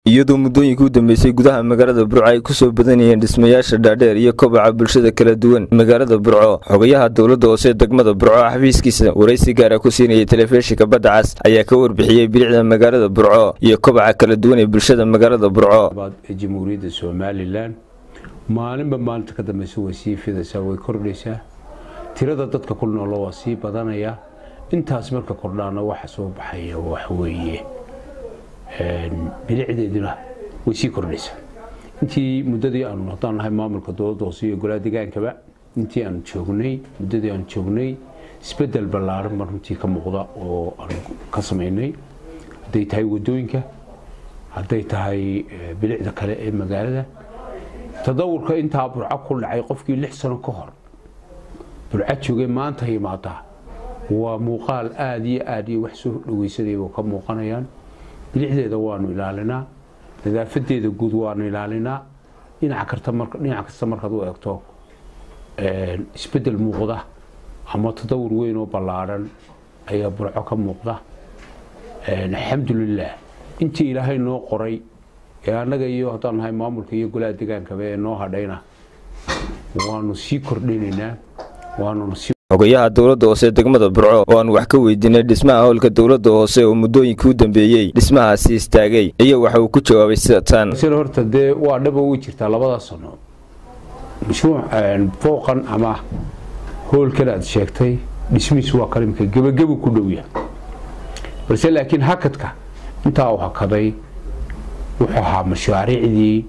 iyadoo muddooyinkii u dambeysay gudaha magaalada burco ay kusoo badanayeen dhismayaasha dhaadheer iyo kobaca bulshada kala duwan magaalada burco xogayaha dowladda hoose degmada burco xafiiskiisa waraysi gaara ku siinayay telefishinka badda cas ayaa ka warbixiyey bilicda magaalada burco iyo kobaca kala duwan ee bulshada magaalada burco ee jamhuuriyadda somalilan maalinba maalinta ka dambeysa way sii fidaysaa way kordhaysaa tirada dadka ku noolo waa sii badanaya intaas marka kordhaana waxa soo baxaya waxweeye bilicdeeduna way sii kordhaysaa intii muddadii aanu haddaan nahay maamulka dowladda hoose iyo golaha degaankaba intii aanu joognay muddadii aanu joognay isbedel ballaaran baan runtii ka muuqda oo aanu ka samaynay hadday tahay waddooyinka hadday tahay bilicda kale ee magaalada tadawurka intaa burco ku dhacay qofkii lix sano ka hor burco joogay maanta yimaadaa waa muuqaal aada iyo aada iyo wax soo dhaweysanayaba ka muuqanayaan bilicdeeda waanu ilaalinaa nadaafadeeda guud waanu ilaalinaa dhinac kasta markaad u eegto isbedel muuqda ama tadawur weyn oo ballaadhan ayaa burco ka muuqda alxamdulilah intii ilaahay noo qoray ee annaga iyo haddaan nahay maamulka iyo golaha degaankaba ee noo hadhayna waanu sii kordhinaynaa waanuna sii xogayaha dowladda hoose degmada burco oo aan wax ka weydiinay dhismaha howlka dowladda hoose oo muddooyinkii u dambeeyey dhismahaasi istaagay iyo waxa uu ku jawaabay sida tan sida horta dee waa dhaba ugu jirtaa labada sano mashruuc fooqan ama howlkan aad sheegtay dhismihiis waa kalimka gebagabu ku dhowya balse laakiin hakadka intaa uu hakaday wuxuu ahaa mashaariicdii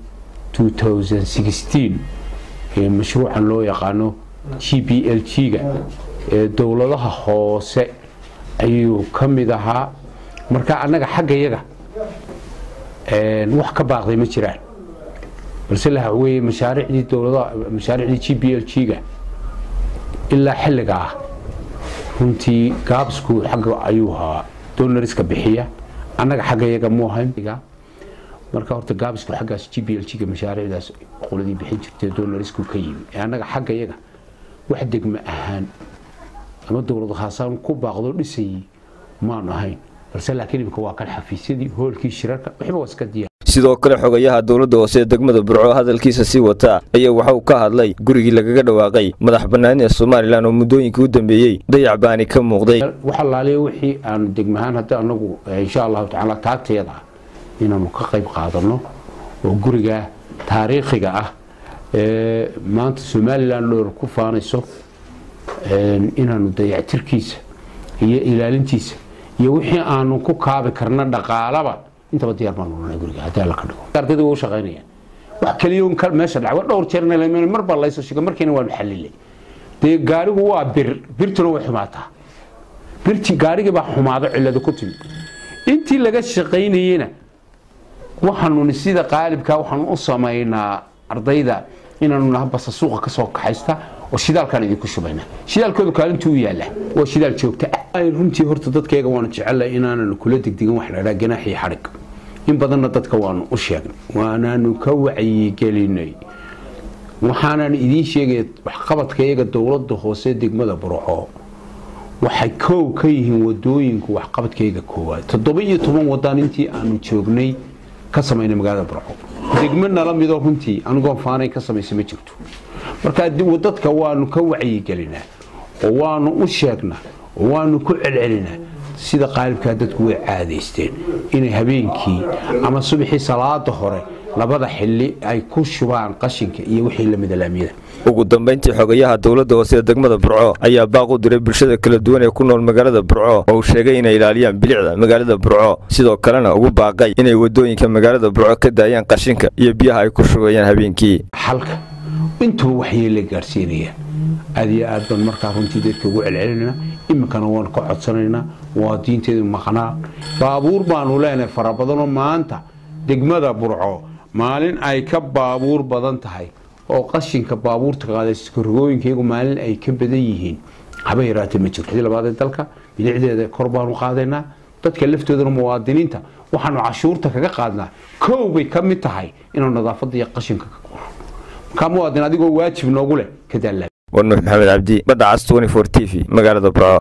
ee mashruucan loo yaqaano g b l g-ga ee dowladaha hoose ayuu ka mid ahaa marka annaga xagga yaga wax ka baaqday ma jiraan balse laha weye mashaariicdii dowladaha mashaariicdii g b l g-ga ilaa xilliga ah runtii gaabsku xagga ayuu ahaa donariska bixiya annaga xagga yaga mu ahayn marka horta gaabisku xaggaas g b l g-ga mashaariicdaas qoladii bixin jirtay donarisku ka yimi ee annaga xagga yaga wax degma ahaan ama dowlad haasaan ku baaqdo dhisayay maanu ahayn balse laakiin imika waa kan xafiisyadii hoolkii shirarka waxba waa iska diyaar sidoo kale xogayaha dowladda hoose ee degmada burco hadalkiisa sii wata ayaa waxa uu ka hadlay gurigii lagaga dhawaaqay madax banaanida somalilan oo muddooyinkii u dambeeyey dayac baani ka muuqday wax allaaliya wixii aanu degmahaan hadda anagu insha allahu tacaala taagteeda ah inaanu ka qayb qaadano oo guriga taariikhiga ah ee maanta somalilan dhowr ku faanayso inaanu dayactirkiisa iyo ilaalintiisa iyo wixii aanu ku kaabi karna dhaqaalaba intaba diyaar baanu nunay guriga haddii alla ka dhigo ardayda waa u shaqaynayaan wax kaliya meesha dhacay waa dhowr jeerna lameen mar baa layso shiga markiina waanu xallilay dee gaarigu waa bir birtuna way xumaataa birti gaarigii baa xumaado cillada ku timi intii laga shaqaynayena waxaanuni sida qaalibka waxaanu u samaynaa ardayda inaanu naha basa suuqa ka soo kaxaysta oo shidaalkaan idinku shubayna shidaalkooda kaalintuu u yaalla waa shidaal joogta ah runtii horta dadkayga waanu jecellay inaananu kula degdegan wax ladhaa ganaax iyo xadhig in badanna dadka waanu u sheegnay waanaanu ka wacyigelinay waxaanan idiin sheegaya waxqabadkayaga dowladda hoose degmada burco waxay koow ka yihiin wadooyinku waxqabadkayga koowaad toddoba iyo toban wadaan intii aanu joognay ka samaynay magaalada burco degmo nala midoo runtii anigoon faanay ka samaysa ma jirto marka dadka waanu ka wacyigelinaa oo waanu u sheegnaa oo waanu ku celcelinaa sida qaalibkaa dadku way caadaysteen inay habeenkii ama subaxii salaada hore labada xili ay ku shubaan qashinka iyo wixii lamida laamiyada ugu dambayntii xogayaha dowladda hoose ee degmada burco ayaa baaq u diray bulshada kala duwan ee ku nool magaalada burco oo uu sheegay inay ilaaliyaan bilicda magaalada burco sidoo kalena ugu baaqay inay wadooyinka magaalada burco ka daayaan qashinka iyo biyaha ay ku shubayaan habeenkii xalka intuba waxyeela gaarsiinayaan aad iyo aad baan markaa runtii dadka ugu celcelinayna iminkana waan ka codsanaynaa waa diinteedu maqnaa baabuur baanu leenahay fara badanoo maanta degmada burco maalin ay ka baabuur badan tahay oo qashinka baabuurta qaadaskarogooyinkaygu maalin ay ka badan yihiin haba yaraatee ma jirto labaad ee dalka bilicdeeda kor baanu qaadaynaa dadka laftoodana muwaadiniinta waxaanu cashuurta kaga qaadnaa kow bay ka mid tahay inaanu nadaafadda iyo qashinka ka quro markaa muwaadin adigoo waajib noogu leh ka daallaa war nuux maxamed cabdi badda cas t t v magaalada burco